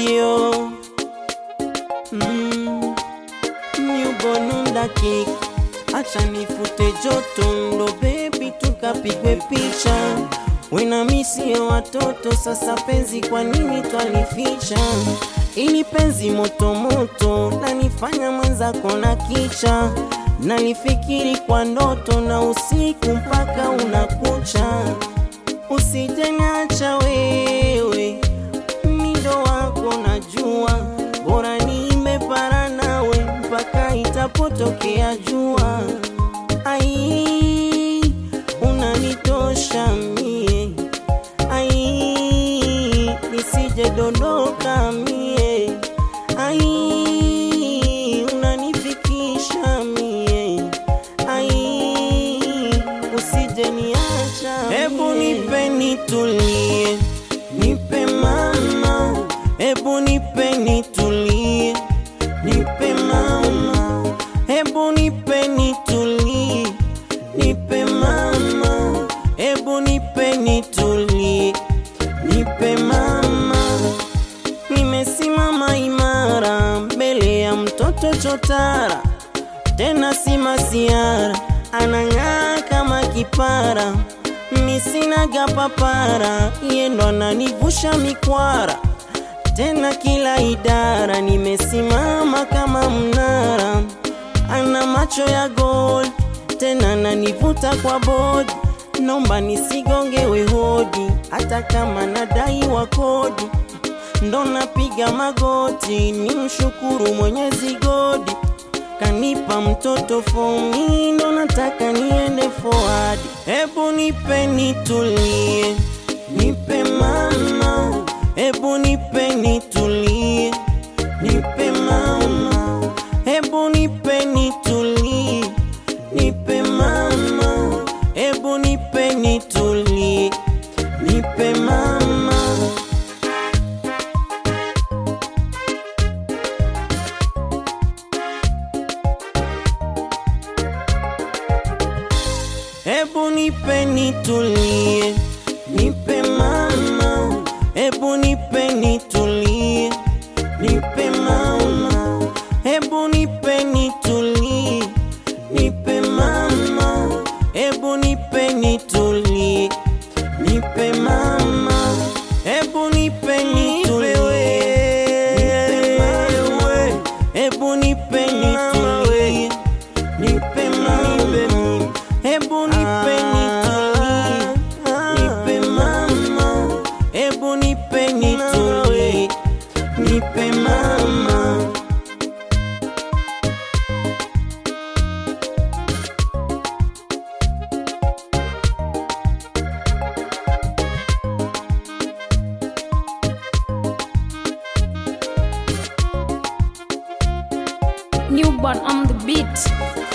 studio mm. Nyubonunda kick acha nifute joto ndo bebi tukapigwe picha wena misio watoto sasa penzi kwa nini twalificha ili penzi motomoto lanifanya mwenzako na kicha nalifikiri kwa ndoto na usiku mpaka unakucha usijeniacha wewe mindo wako najua bora nimepara nawe mpaka itapotokea jua ai unanitosha mie ai nisije dondoka mie ai unanifikisha mie ai usije niacha hebu nipe nitulie nipe mama hebu nipe nitulie nipe mama hebu nipe nitulie nipe mama hebu nipe nitulie nipe mama nimesimama imara mbele ya mtoto chotara tena si masiara anang'aa kama kipara misinaga papara yendo ananivusha mikwara tena kila idara nimesimama kama mnara ana macho ya gold tena nanivuta kwa bodi nomba nisigongewe hodi hata kama nadaiwa kodi ndo napiga magoti ni mshukuru mwenyezi godi kanipa mtoto fomi ndo nataka niende forward hebu nipe nitulie nipe mama hebu nipe nitulie nipe mama hebu nipe nitulie nipe mama hebu nipe nitulie nipe mama Hebu nipe nitulie, nipe mama, hebu nipe nitulie, nipe mama, hebu nipe nitulie, nipe mama, hebu nipe nitulie, nipe mama, hebu nipe nitulie, nipe mama, hebu nipe nitulie, nipe mama, hebu nipe nitulie, nipe mama, hebu nipe nitulie, nipe mama. Newborn on the beat.